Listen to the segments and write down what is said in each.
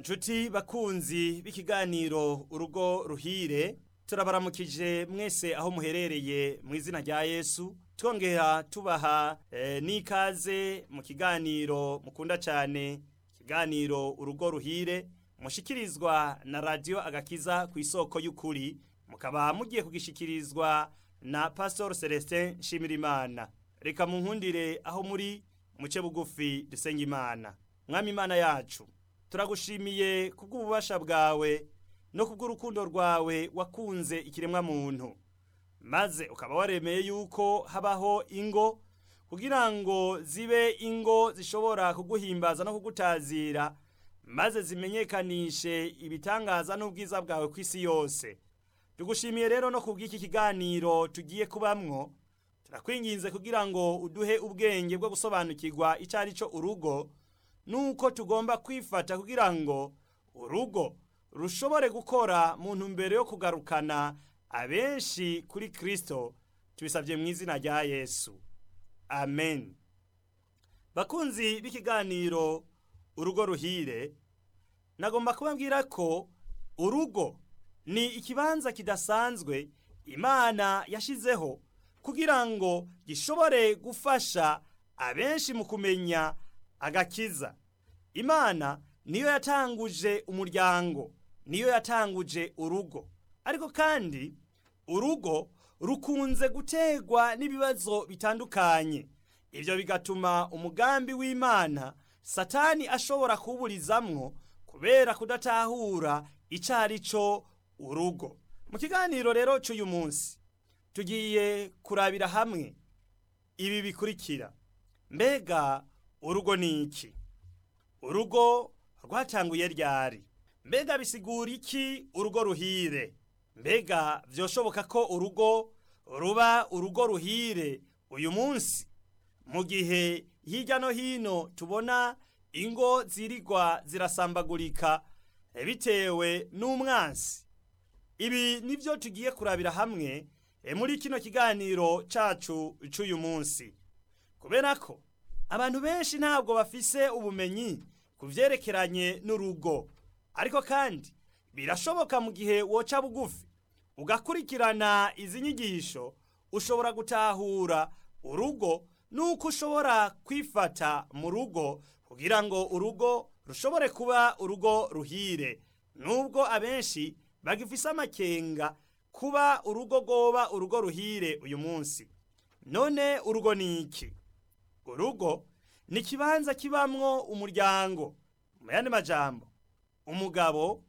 Nshuti bakunzi b'ikiganiro urugo ruhire turabaramukije mwese aho muherereye mu izina rya Yesu twongera tubaha eh, n'ikaze mu kiganiro mukunda cyane ikiganiro urugo ruhire mushikirizwa na radio agakiza ku isoko y'ukuri mukaba mugiye kugishikirizwa na Pastor Celestin Shimirimana reka munkundire aho muri muce bugufi dusenge imana mwami imana yacu turagushimiye kubw'ububasha bwawe no kubw'urukundo rwawe wakunze ikiremwa muntu maze ukaba waremeye yuko habaho ingo kugira ngo zibe ingo zishobora kuguhimbaza no kugutazira maze zimenyekanishe ibitangaza n'ubwiza bwawe ku isi yose tugushimiye rero no kubw'iki kiganiro tugiye kubamwo turakwinginze kugira ngo uduhe ubwenge bwo gusobanukirwa icyo ari cyo urugo nuko tugomba kwifata kugira ngo urugo rushobore gukora mu ntumbero yo kugarukana abenshi kuri Kristo tubisabye mu izina rya Yesu amen bakunzi b'ikiganiro urugo ruhire nagomba kubabwira ko urugo ni ikibanza kidasanzwe imana yashizeho kugira ngo gishobore gufasha abenshi mu kumenya agakiza imana niyo yatanguje umuryango niyo yatanguje urugo ariko kandi urugo rukunze gutegwa n'ibibazo bitandukanye ibyo bigatuma umugambi w'imana satani ashobora kuwuburizamwo kubera kudatahura icyo ari cyo urugo mu kiganiro rero cy'uyu munsi tugiye kurabira hamwe ibi bikurikira mbega urugo ni iki urugo rwatanguye ryari mbega bisigura iki urugo ruhire mbega byoshoboka ko urugo ruba urugo ruhire uyu munsi mu gihe hirya no hino tubona ingo zirigwa zirasambagurika bitewe n'umwansi ibi nibyo tugiye kurabira hamwe muri kino kiganiro cyacu cy'uyu munsi kubera ko abantu benshi ntabwo bafise ubumenyi ku byerekeranye n'urugo ariko kandi birashoboka mu gihe woca bugufi ugakurikirana izi nyigisho ushobora gutahura urugo nuko ushobora kwifata mu rugo kugira ngo urugo rushobore kuba urugo ruhire nubwo abenshi bagifise amakenga kuba urugo rwoba urugo ruhire uyu munsi none urugo ni iki urugo ni ikibanza kibamwo umuryango mu yandi majambo umugabo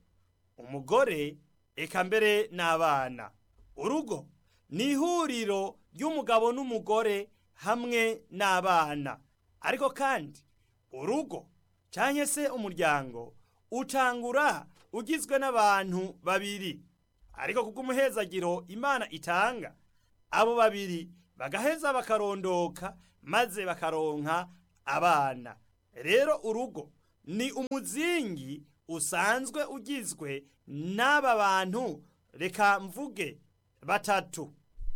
umugore eka mbere n'abana urugo ni ihuriro ry'umugabo n'umugore hamwe n'abana ariko kandi urugo cyangwa se umuryango utangura ugizwe n'abantu babiri ariko kubw'umuhezagiro imana itanga abo babiri bagaheza bakarondoka maze bakaronka abana rero urugo ni umuzingi usanzwe ugizwe n'aba bantu reka mvuge batatu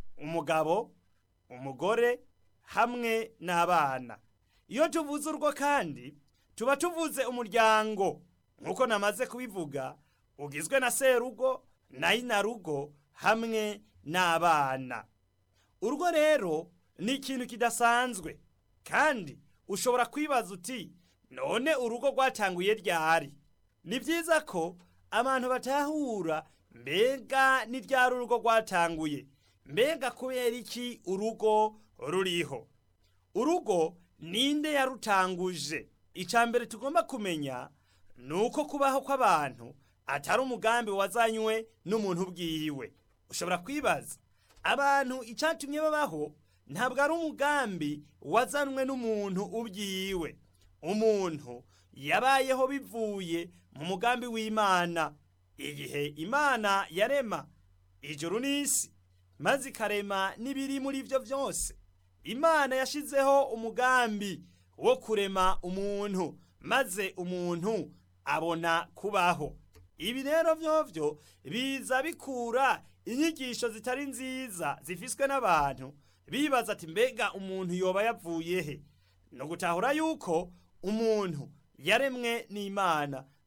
umugabo umugore hamwe n'abana iyo tuvuze urwo kandi tuba tuvuze umuryango nk'uko namaze kubivuga ugizwe na serugo na inarugo hamwe n'abana urugo rero ni ikintu kidasanzwe kandi ushobora kwibaza uti none urugo rwatanguye ryari ni byiza ko abantu batahura mbega ni ryari urugo rwatanguye mbega kubera iki urugo ruriho urugo ninde yarutanguje icya mbere tugomba kumenya ni uko kubaho kw'abantu atari umugambi wazanywe n'umuntu ubwiwe ushobora kwibaza abantu icyatumye babaho ntabwo ari umugambi wazanwe n'umuntu ubyiwe umuntu yabayeho bivuye mu mugambi w'imana igihe imana yarema ijuru n'isi maze ikarema n'ibiri muri byo byose imana yashyizeho umugambi wo kurema umuntu maze umuntu abona kubaho ibi rero byovyo biza bikura inyigisho zitari nziza zifiswe n'abantu bibaza ati mbega umuntu yoba yavuye he no gutahura yuko umuntu yaremwe n'imana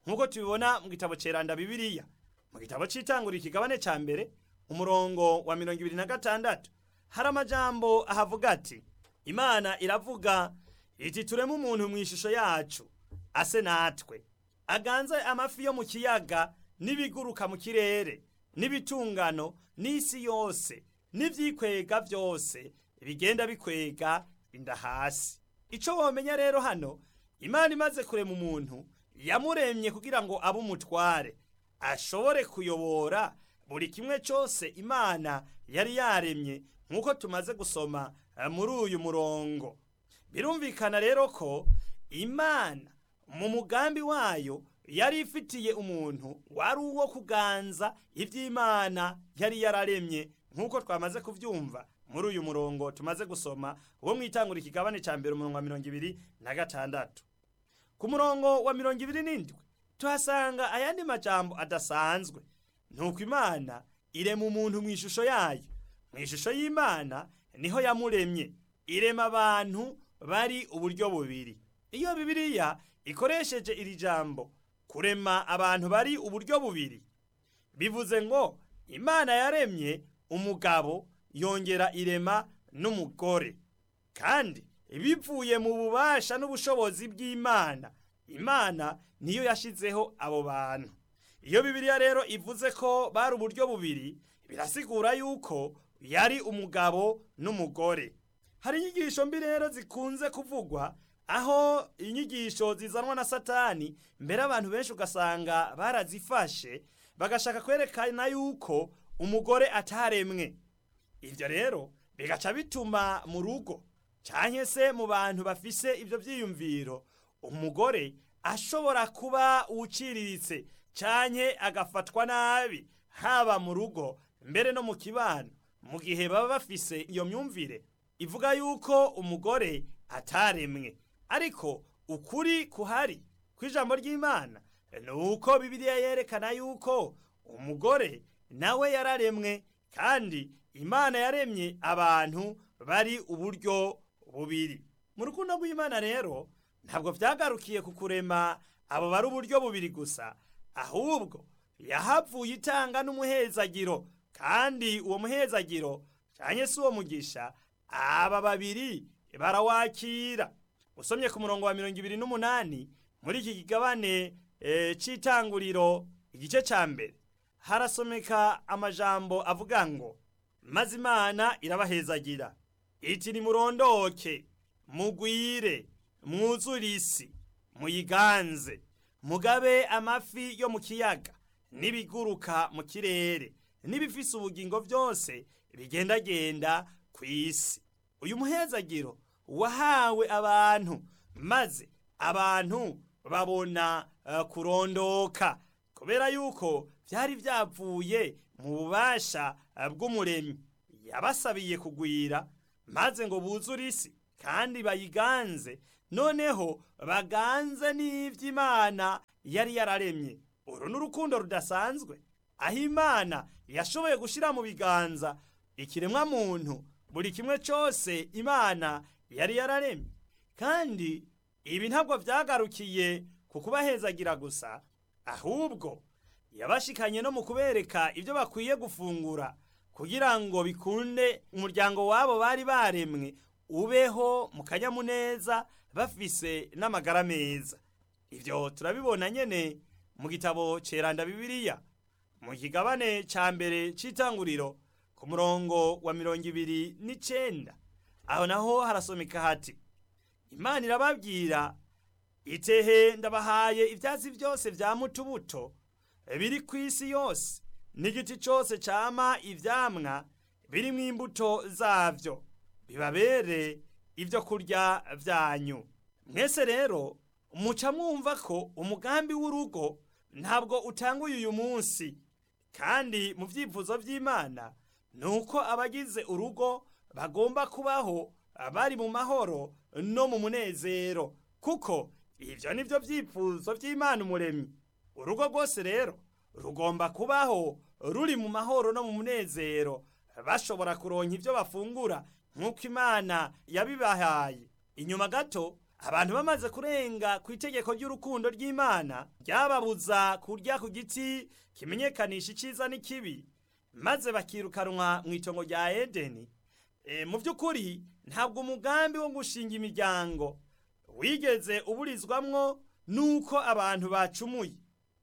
nk'uko tubibona mu gitabo ceranda bibiliya mu gitabo c'itanguriro ikigabane ca mbere umurongo wa mirongo ibiri na gatandatu hari amajambo ahavuga ati imana iravuga iti tureme umuntu mu ishusho yacu ase natwe aganze amafi yo mu kiyaga n'ibiguruka mu kirere n'ibitungano n'isi yose n'ivyikwega vyose bigenda bikwega inda hasi ico womenya rero hano imana imaze kurema umuntu yamuremye kugira ngo abe umutware ashobore kuyobora buri kimwe cyose imana yari yaremye nk'uko tumaze gusoma muri uyu murongo birumvikana rero ko imana mu mugambi wayo yari ifitiye umuntu wari uwo kuganza iby'imana yari yararemye nk'uko twamaze kubyumva muri uyu murongo tumaze gusoma wo mu itangura ikigabane cya mbere umurongo wa mirongo ibiri na gatandatu ku murongo wa mirongo ibiri n'indwi tuhasanga ayandi majambo adasanzwe nuko imana irema umuntu mu ishusho yayo mu ishusho y'imana niho yamuremye irema abantu bari uburyo bubiri iyo bibiliya ikoresheje iri jambo kurema abantu bari uburyo bubiri bivuze ngo imana yaremye umugabo yongera irema n'umugore kandi bivuye mu bubasha n'ubushobozi bw'imana imana niyo yashizeho abo bantu iyo bibiliya rero ivuze ko bari uburyo bubiri birasigura yuko yari umugabo n'umugore hari inyigisho mbi rero zikunze kuvugwa aho inyigisho zizanwa na satani mbere abantu benshi ugasanga barazifashe bagashaka kwerekana yuko umugore ataremwe ibyo rero bigaca bituma mu rugo cyangwa se mu bantu bafise ibyo byiyumviro umugore ashobora kuba uciriritse cyane agafatwa nabi haba mu rugo mbere no mu kibano mu gihe baba bafise iyo myumvire ivuga yuko umugore ataremwe ariko ukuri kuhari kw'ijambo ry'imana ni uko bibiliya yerekana yuko umugore nawe yararemwe kandi imana yaremye abantu bari uburyo bubiri mu rukundo rw'imana rero ntabwo byagarukiye ku kurema abo bari uburyo bubiri gusa ahubwo yahavuye itanga n'umuhezagiro kandi uwo muhezagiro cyane si uwo mugisha aba babiri barawakira usomye ku murongo wa mirongo ibiri n'umunani muri iki kigabane cy'itanguriro igice cya mbere harasomeka amajambo avuga ngo maze imana irabahezagira iti nimurondoke mugwire mwuzure isi muyiganze mugabe amafi yo mu kiyaga n'ibiguruka mu kirere n'ibifise ubugingo byose bigendagenda ku isi uyu muhezagiro wahawe abantu maze abantu babona uh, kurondoka kubera yuko byari byavuye mu bubasha uh, bw'umuremyi yabasabiye kugwira maze ngo buzure isi kandi bayiganze noneho baganze n'ivy'imana yari yararemye uru ni urukundo rudasanzwe aho imana yashoboye gushyira mu biganza ikiremwa muntu buri kimwe cyose imana yari yararemye kandi ibi ntabwo byagarukiye ku kubahezagira gusa ahubwo yabashikanye no mu kubereka ibyo bakwiye gufungura kugira ngo bikunde umuryango wabo bari baremwe ubeho mu kanyamuneza bafise n'amagara meza ibyo turabibona nyene mu gitabo ceranda bibiliya mu kigabane ca mbere c'itanguriro ku murongo wa mirongo ibiri n'icenda aho naho harasomeka hati imana irababwira itehe ndabahaye ivyatsi byose vya mutubuto biri ku isi yose n'igiti cyose cama ivyamwa birimwo imbuto zavyo bibabere ibyo kurya vyanyu mwese rero muca mwumva ko umugambi w'urugo ntabwo utanguye uyu munsi kandi mu byifuzo by'imana ni uko abagize urugo bagomba kubaho bari mu mahoro no mu munezero kuko ibyo ni byo byifuzo by'imana umuremyi urugo rwose rero rugomba kubaho ruri mu mahoro no mu munezero bashobora kuronka ibyo bafungura nk'uko imana yabibahaye inyuma gato abantu bamaze kurenga ku itegeko ry'urukundo ry'imana ryababuza kurya ku giti kimenyekanisha icyiza n'ikibi maze bakirukanwa mu itongo rya edeni e, mu by'ukuri ntabwo umugambi wo gushinga imiryango wigeze uburizwamwo nuko abantu bacumuye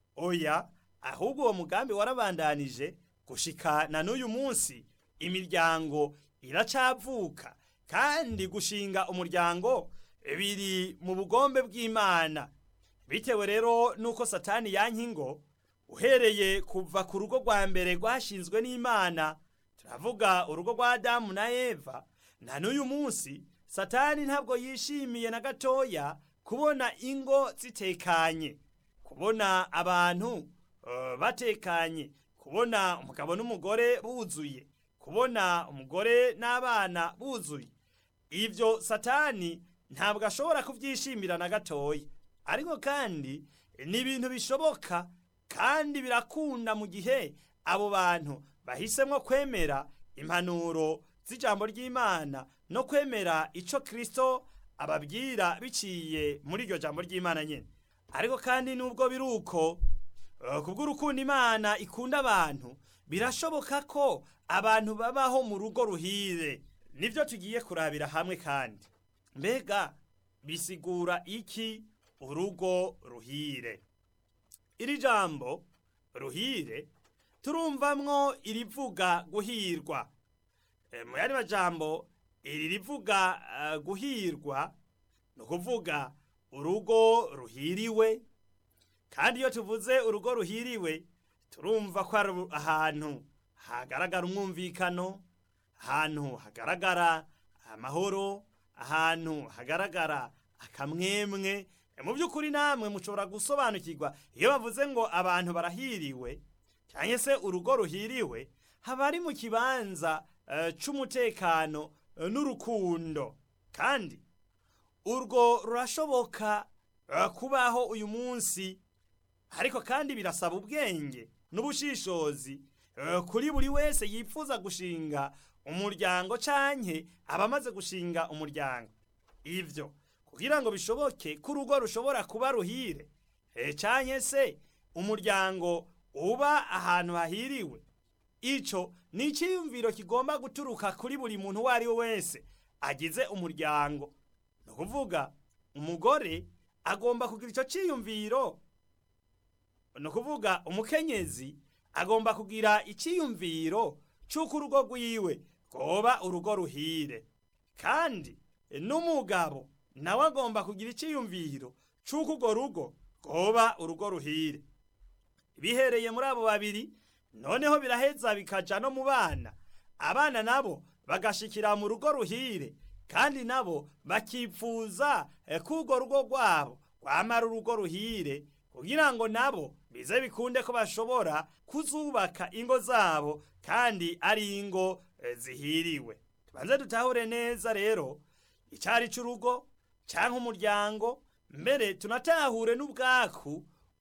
oya ahubwo uwo mugambi warabandanije gushika na n'uyu munsi imiryango iracavuka kandi gushinga umuryango biri mu bugombe bw'imana bitewe rero nuko satani yankingo uhereye kuva ku rugo rwa mbere rwashinzwe n'imana turavuga urugo rwa adamu na eva na n'uyu munsi satani ntabwo yishimiye na gatoya kubona ingo zitekanye kubona abantu uh, batekanye kubona umugabo n'umugore buzuye kubona umugore n'abana buzuye ibyo satani ntabwo ashobora kubyishimira na gatoya ariko kandi ni ibintu bishoboka kandi birakunda mu gihe abo bantu bahisemo kwemera impanuro z'ijambo ry'imana no kwemera icyo kirisito ababwira biciye muri iryo jambo ry'imana nyine ariko kandi nubwo biri uko kubw'urukundo imana ikunda abantu birashoboka ko abantu babaho mu rugo ruhire nibyo tugiye kurabira hamwe kandi mbega bisigura iki urugo ruhire iri jambo ruhire turumvamwo irivuga guhirwa mu yandi majambo iri rivuga guhirwa ni ukuvuga urugo ruhiriwe kandi iyo tuvuze urugo ruhiriwe turumva ko ari ahantu hagaragara umwumvikano ahantu hagaragara amahoro ahantu hagaragara akamwemwe mu by'ukuri namwe mushobora gusobanukirwa iyo bavuze ngo abantu barahiriwe cyangwa se urugo ruhiriwe haba ari mu kibanza cy'umutekano n'urukundo kandi urwo rurashoboka kubaho uyu munsi ariko kandi birasaba ubwenge n'ubushishozi kuri buri wese yifuza gushinga umuryango canke abamaze gushinga umuryango ivyo kugira ngo bishoboke ko urugo rushobora kuba ruhire canke se umuryango uba ahantu hahiriwe ico ni icyiyumviro kigomba guturuka kuri buri muntu uwo ari we wese agize umuryango ni ukuvuga umugore agomba kugira icyo cyiyumviro ni ukuvuga umukenyezi agomba kugira icyiyumviro cy'uko urugo rwiwe rwoba urugo ruhire kandi n'umugabo nawe agomba kugira icyiyumviro cy'uko urwo rugo rwoba urugo ruhire bihereye muri abo babiri noneho biraheza bikaja no mu bana abana nabo bagashikira mu rugo ruhire kandi nabo bakipfuza ko urwo rugo rwabo rwamara urugo ruhire kugira ngo nabo bize bikunde ko bashobora kuzubaka ingo zabo kandi ari ingo zihiriwe tubanze dutahure neza rero icyari cy'urugo cyangwa umuryango mbere tunatahure n'ubwaku